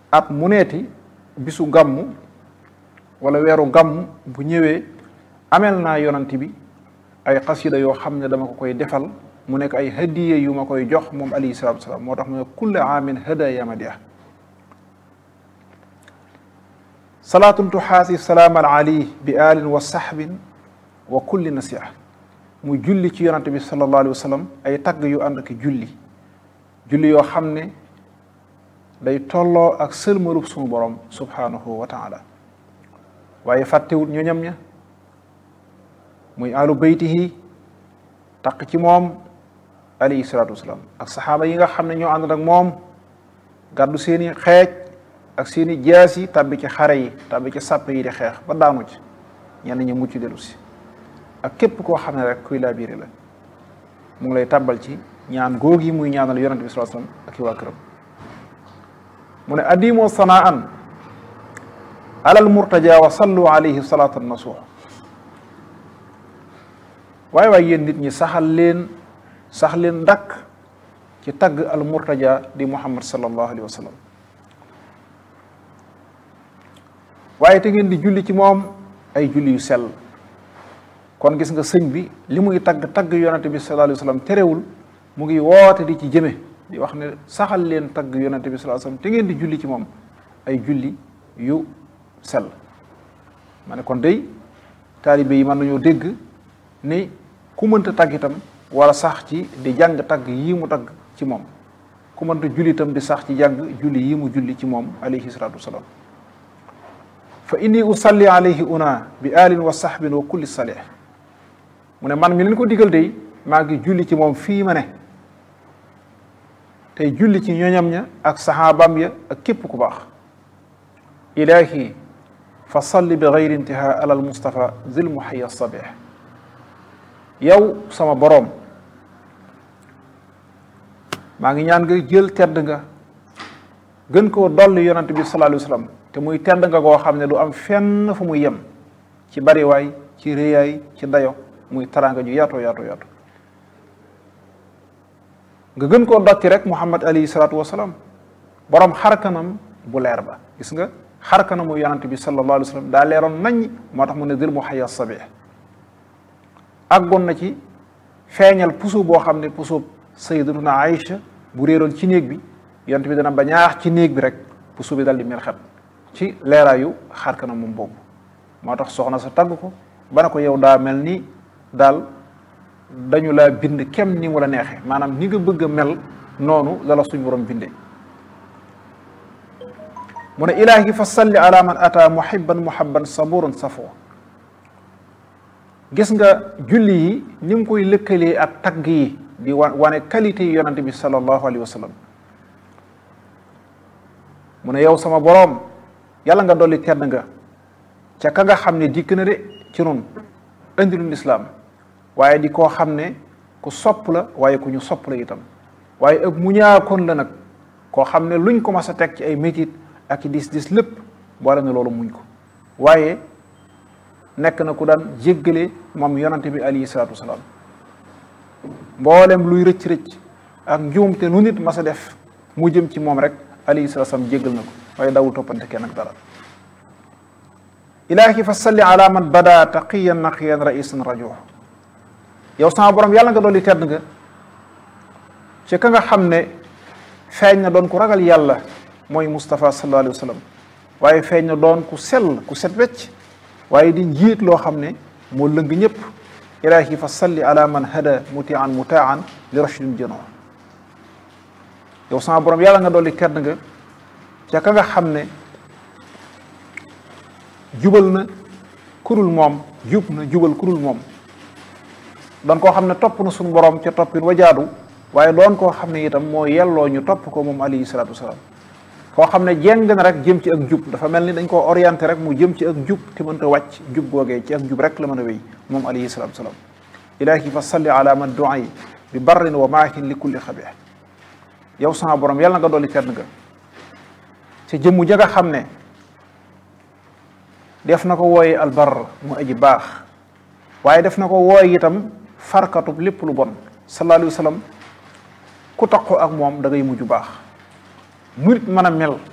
at mu neeti bisu gàmmu wala weeru gàmmu bu ñëwee amel naa yonant bi ay xasida yoo xam ne dama ko koy defal mu nekk ay hadiye yu ma koy jox moom alayhi salatu wasalaam moo tax mu ne kulla aamin hadaya madiya salaatun tuxaasi salaam al ali bi alin wa saxbin wa kulli nasiha muy julli ci yonante bi sallallahu alayhi wa sallam ay tagg yu ànd ak julli julli yoo xam ne day tolloo ak sëlmalub sunu borom subhanahu wa taala waaye fàttewut ñoñam ña muy alu baytihi taq ci moom alayhi salaatu wasalaam ak saxaaba yi nga xam ne ñoo ànd ak moom gàddu seeni xeej ak seeni jaas yi tàbbi ci xare yi tàbbi ci sàpp yi di xeex ba daanu ci ñenn ñi mucc dellu si ak képp koo xam ne rek kuy laa biiri la mu ngi lay tàbbal ci ñaan góog yi muy ñaanal yonente bi sallallahu alayhi wasallam ak i waa këram mu ne addimoo sanaan alal murtaja wa sallu alayhi salatan nasuux waaye waaye yéen nit ñi saxal leen sax leen ndàkk ci tagg al murtaja di muhammad sallallahu alayhi wa sallam waaye te ngeen di julli ci moom ay julli yu sell kon gis nga sëñ bi li muy tagg tagg yonente bi sallallahu alayhi wa sallam terewul mu ngi woote di ci jëme di wax ne saxal leen tagg yonente bi sallallahu alayhi wa sallam te ngeen di julli ci moom ay julli yu sell ma ne kon day taalibe yi mën nañoo dégg ni ku mënta tagg itam wala sax ci di jàng tagg yii mu tagg ci moom ku mënta julli itam di sax ci jàng julli yii mu julli ci moom alayhi salatu wasalaam fa inni usalli alayhi una bi alin wa sahbin wa kulli salih mu ne man mi leen ko digal day maa ngi julli ci moom fii ma ne tey julli ci ñoñam ña ak saxaabam ya ak képp ku baax ilahi fa salli bi gayri intiha ala al mustafa zil muhayya sabih yow sama boroom maa ngi ñaan nga jël tedd nga gën koo dolli yonante bi sallallahu alayhi wa sallam te muy tedd nga goo xam ne du am fenn fu muy yem ci bariwaay ci réyaay ci dayo muy taraanga ju yaatoo yaatoo yaatu nga gën koo dotti rek muhammad alayhi salaatu wasalaam boroom xarkanam bu leer ba gis nga xarkanamu yonante bi sallallahu alayhi wa sallam daa leeroon nañ moo tax mu ne dil mu xaya sabih àggoon na ci feeñal puso boo xam ne puso sayyidatuna Aïcha bu réeroon ci néeg bi yonent bi dana ba ñaax ci néeg bi rek puso bi dal di mel xet ci leeraayu xar kanam moom boobu moo tax soxna sa tagg ko ba ne ko yow daa mel ni daal dañu laa bind kem ni mu la neexee maanaam ni nga bëgg a mel noonu la la suñ borom bindee mu ne ilaahi fa salli ala man ata muhibban muhabban saburan safo gis nga julli yi ni mu koy lëkkalee ak tagg yi di wa wane qualité yi yonante bi sallallahu alayhi wa sallam mu ne yow sama boroom yàlla nga dolli tedd nga ca ka nga xam ne dikk na de ci nun indilul lislaam waaye di koo xam ne ku sopp la waaye ku ñu sopp la itam waaye ëpp mu ñaakoon la nag koo xam ne luñ ko mas a teg ci ay métit ak i dis dis lépp boole na loolu muñ ko waaye nekk na ku daan jéggale moom yonante bi alayhi salaatu wasalaam mboolem luy rëcc-rëcc ak njuumte nu nit mas a def mu jëm ci moom rek alayhi salaatu wasalaam jéggal na ko waaye dawul toppante kenn ak dara ilaahi fa salli ala man bada taqiyan naqiyan raisan rajuh yow sama borom yàlla nga dolli tedd nga ci ka nga xam ne feeñ na doon ku ragal yàlla mooy Moustapha sallallahu alayhi wa sallam waaye feeñ na doon ku sell ku set wecc waaye di njiit loo xam ne moo lëng ñëpp ilaahi fa salli ala man hada mutian mutaan li rashidin jano yow sama borom yàlla nga dolli tedd nga ca ka nga xam ne jubal na kurul moom jub na jubal kurul moom doon koo xam ne topp na suñu borom ca toppin wajaadu waaye doon koo xam ne itam moo yelloo ñu topp ko moom alayhi salaatu wasalaam koo xam ne jéng na rek jëm ci ak jub dafa mel ni dañ koo orienté rek mu jëm ci ak jub te mënta wàcc jub googee ci ak jub rek la mën a wéy moom alayhi salaatu wasalaam ilaahi fa salli ala man duay bi barrin wa maahin li kulli xabih yow sama borom yàlla nga dolli tedd nga ca jëmmu ja nga xam ne def na ko wooye albar mu aji baax waaye def na ko wooye itam farkatub lépp lu bon sallallahu alayhi wa sallam ku taqoo ak moom da ngay mujj baax murit mën a mel